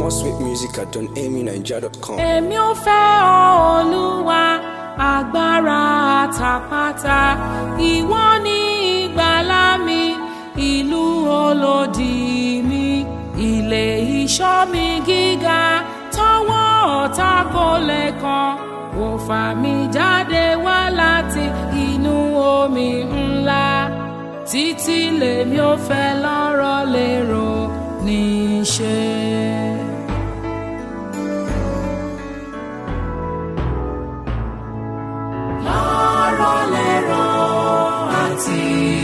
More sweet music at donamyniger.com. èmi ò fẹ́ ọ olúwa agbára àtàpátá ìwọ ni ìgbàlà mi ìlú olódì mi ilé ìṣọ́ mi gíga tọwọ́ ọ̀tá kò lè kàn ó fà mí jáde wá láti inú omi ńlá títí lèmi ò fẹ́ lọ́rọ̀ lérò níṣẹ́. lọ́rọ̀ lérò àti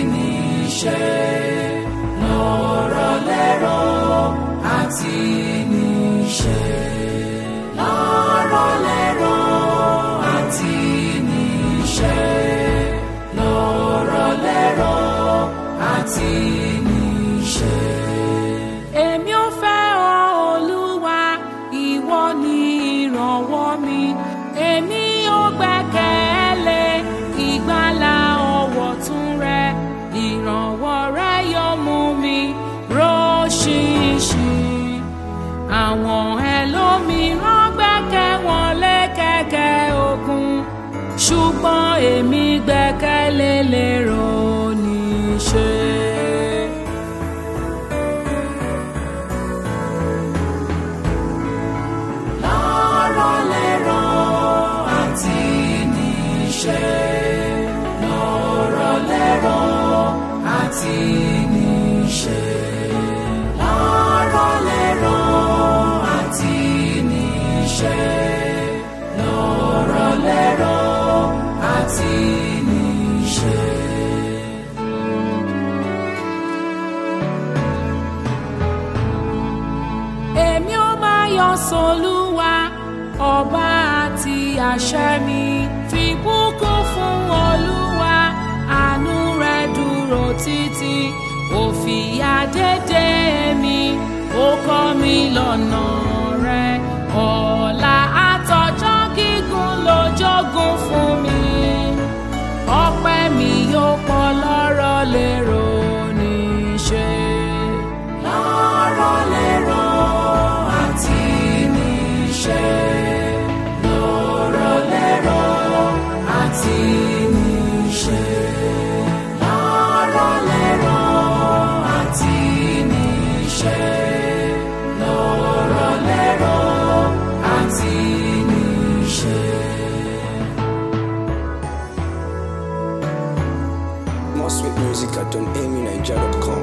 níṣẹ́. lọ́rọ̀ lérò àti níṣẹ́. lọ́rọ̀ lérò àti níṣẹ́. lọ́rọ̀ lérò àti níṣẹ́. èmi ò fẹ́ ọ olúwa ìwọ ni ìrànwọ́ mi èmi ò gbẹ́kẹ̀lé ìgbàlà ọwọ́ tún rẹ ìrànwọ́ rẹ yóò mú mi róṣìṣìn àwọn ẹlòmíràn gbẹ́kẹ̀ wọn lé kẹ̀kẹ́ ogun ṣùgbọ́n èmi gbẹ́kẹ̀lé lérò níṣẹ́. lọ́rọ̀ lérò àti níṣẹ́. lọ́rọ̀ lérò àti níṣẹ́. lọ́rọ̀ lérò àti níṣẹ́. lọ́rọ̀ lérò àti níṣẹ́. èmi ó máa yọ sọlúwa ọba àti àṣẹ mi fi bùkún fún olúwa àánú rẹ dúró títí ó fìyà dédé mi ó kọ́ mi lọ́nà rẹ ọ̀la àtọjọ́ gígùn ló jogún fún mi ọpẹ́ mi yóò pọ̀ lọ́rọ̀ lérò níṣẹ́. lọ́rọ̀ lérò àti níṣẹ́. lọ́rọ̀ lérò àti níṣẹ́. lọ́rọ̀ lérò àti níṣẹ́. lọ́rọ̀ lérò àti níṣẹ́. More sweet music at donamyniger.com.